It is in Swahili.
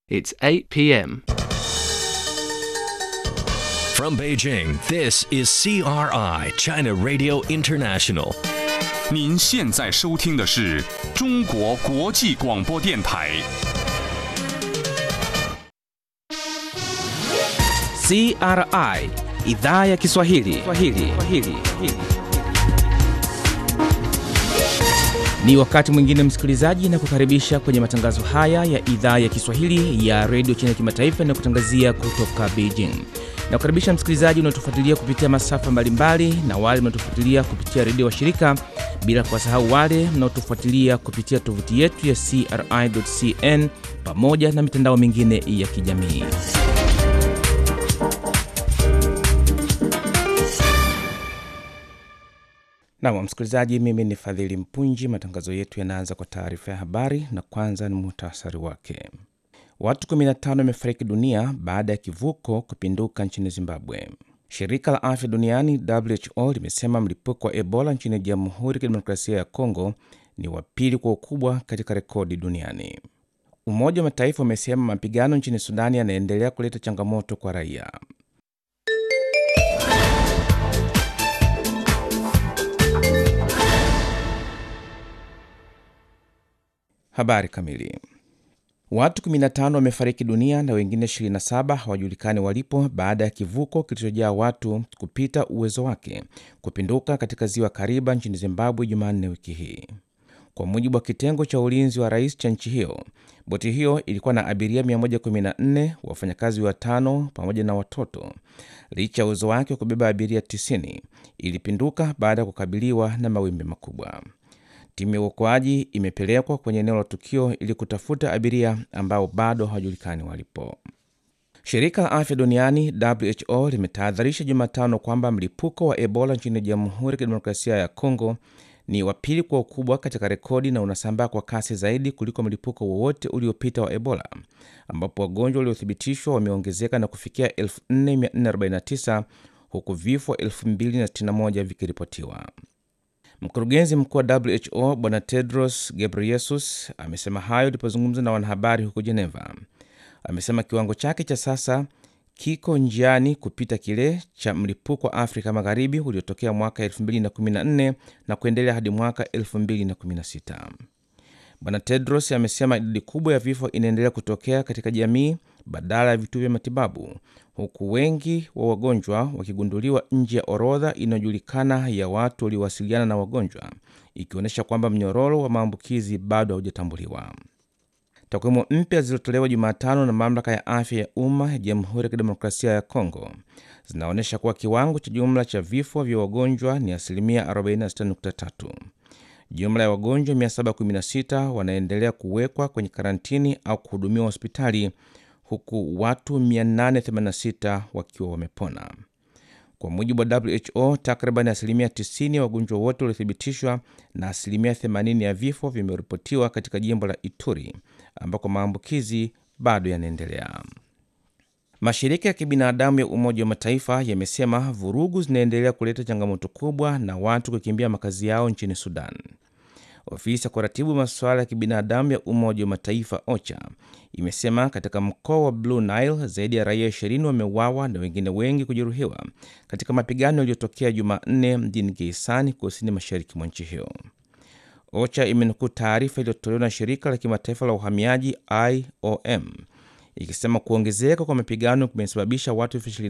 It's 8 p.m. From Beijing, this is CRI, China Radio International. 您现在收听的是中国国际广播电台。 CRI idhaa ya Kiswahili. Kiswahili. Kiswahili. Ni wakati mwingine msikilizaji, na kukaribisha kwenye matangazo haya ya idhaa ya Kiswahili ya redio China kimataifa na kutangazia kutoka Beijing. Na kukaribisha msikilizaji unaotufuatilia kupitia masafa mbalimbali na wale mnaotufuatilia kupitia redio wa shirika, bila kuwasahau wale mnaotufuatilia kupitia tovuti yetu ya CRI.cn pamoja na mitandao mingine ya kijamii. Nam msikilizaji, mimi ni Fadhili Mpunji. Matangazo yetu yanaanza kwa taarifa ya habari, na kwanza ni muhtasari wake. Watu 15 wamefariki dunia baada ya kivuko kupinduka nchini Zimbabwe. Shirika la afya duniani WHO limesema mlipuko wa Ebola nchini Jamhuri ya Kidemokrasia ya Kongo ni wa pili kwa ukubwa katika rekodi duniani. Umoja wa Mataifa umesema mapigano nchini Sudani yanaendelea kuleta changamoto kwa raia. Habari kamili. Watu 15 wamefariki dunia na wengine 27 hawajulikani walipo baada ya kivuko kilichojaa watu kupita uwezo wake kupinduka katika ziwa Kariba nchini Zimbabwe Jumanne wiki hii, kwa mujibu wa kitengo cha ulinzi wa rais cha nchi hiyo. Boti hiyo ilikuwa na abiria 114, wafanyakazi watano pamoja na watoto. Licha ya uwezo wake wa kubeba abiria 90, ilipinduka baada ya kukabiliwa na mawimbi makubwa. Timu ya uokoaji imepelekwa kwenye eneo la tukio ili kutafuta abiria ambao bado hawajulikani walipo. Shirika la afya duniani WHO limetahadharisha Jumatano kwamba mlipuko wa Ebola nchini Jamhuri ya Kidemokrasia ya Kongo ni wa pili kwa ukubwa katika rekodi na unasambaa kwa kasi zaidi kuliko mlipuko wowote uliopita wa Ebola, ambapo wagonjwa waliothibitishwa wameongezeka na kufikia 4449 huku vifo 2061 vikiripotiwa. Mkurugenzi mkuu wa WHO Bwana Tedros Ghebreyesus amesema hayo alipozungumza na wanahabari huko Geneva. Amesema kiwango chake cha sasa kiko njiani kupita kile cha mlipuko wa Afrika Magharibi uliotokea mwaka 2014 na kuendelea hadi mwaka 2016. Bwana Tedros amesema idadi kubwa ya vifo inaendelea kutokea katika jamii badala ya vituo vya matibabu, huku wengi wa wagonjwa wakigunduliwa nje ya orodha inayojulikana ya watu waliowasiliana na wagonjwa, ikionyesha kwamba mnyororo wa maambukizi bado haujatambuliwa. Takwimu mpya zilizotolewa Jumatano na mamlaka ya afya ya umma ya Jamhuri ya Kidemokrasia ya Kongo zinaonyesha kuwa kiwango cha jumla cha vifo vya wagonjwa ni asilimia 46.3. Jumla ya wagonjwa 716 wanaendelea kuwekwa kwenye karantini au kuhudumiwa hospitali huku watu 886 wakiwa wamepona. Kwa mujibu wa WHO, takriban asilimia 90 ya wagonjwa wote waliothibitishwa na asilimia 80 ya vifo vimeripotiwa katika jimbo la Ituri ambako maambukizi bado yanaendelea. Mashirika ya kibinadamu ya Umoja wa Mataifa yamesema vurugu zinaendelea kuleta changamoto kubwa na watu kukimbia makazi yao nchini Sudan. Ofisi ya kuratibu masuala ya kibinadamu ya Umoja wa Mataifa OCHA imesema katika mkoa wa Blue Nile zaidi ya raia 20 wameuawa na wengine wengi kujeruhiwa katika mapigano yaliyotokea Jumanne mjini Geisani, kusini mashariki mwa nchi hiyo. OCHA imenukuu taarifa iliyotolewa na shirika la kimataifa la uhamiaji IOM ikisema kuongezeka kwa mapigano kumesababisha watu